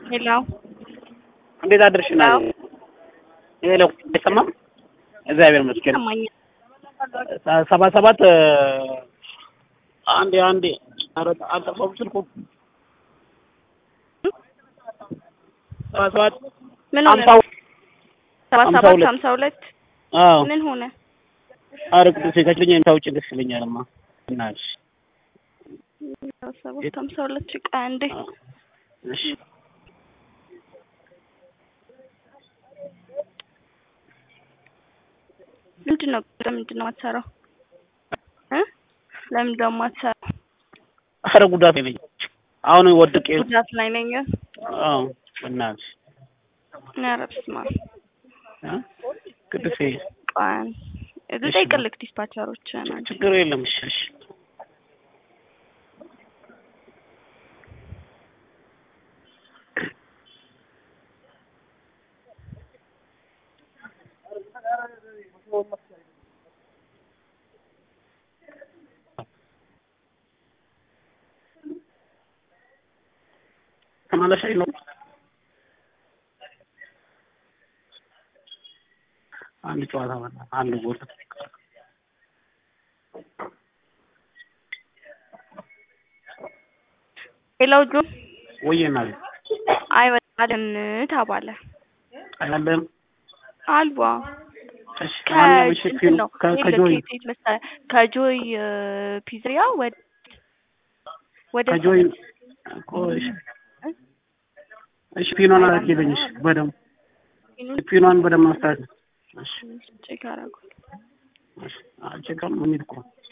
ሄሎ እንዴት አድርሽ? ና ሄሎ፣ አይሰማም? እግዚአብሔር ይመስገን። ይሰማኛል። ሰባ ሰባት አንዴ አንዴ፣ ኧረ አልጠፋም ስልኩ። ሰባ ሰባት ምን ሆነ? ሀምሳ ሰባ ሀምሳ ሰባት ሁለት ሀምሳ ሁለት አዎ፣ ምን ሆነ? ኧረ ቅዱሴ ከችለኝ ታውጭ ደስ ይለኛልማ። እናትሽ ሰባ ሰባት ሀምሳ ሁለት ሺ ቆይ አንዴ እሺ ምንድን ነው ለምንድን ነው የማትሰራው እ ለምንድን ነው የማትሰራው? ኧረ ጉዳት ነኝ አሁን ወድቄ ጉዳት ላይ ነኝ። አዎ እናትሽ ኧረ በስመ አብ እ ቅዱሴ ቆይ አንዴ ልጠይቅልህ ዲስፓቸሮች ናቸው። ችግር የለም እሺ እሺ ተመለሻይ ነው አንድ ጨዋታ በላ አንድ ጎል ሌላው ጆ ወየና አይወጣልን ተባለ አይደለም አልባ እሺ ማነው እሺ ከእንትን ነው ከ- ይኸውልህ ከጆይ ከየት መሰለህ ከጆይ እ፣ ፒዝሪያ ወደ ወደ ከጆይ እኮ እሺ እሺ ፒኖን አላስኬደኝ እሺ በደምብ ፒኖን በደምብ ማስተካከል እሺ ቼክ አደረጉ እሺ አልቸካም የሚል እኮ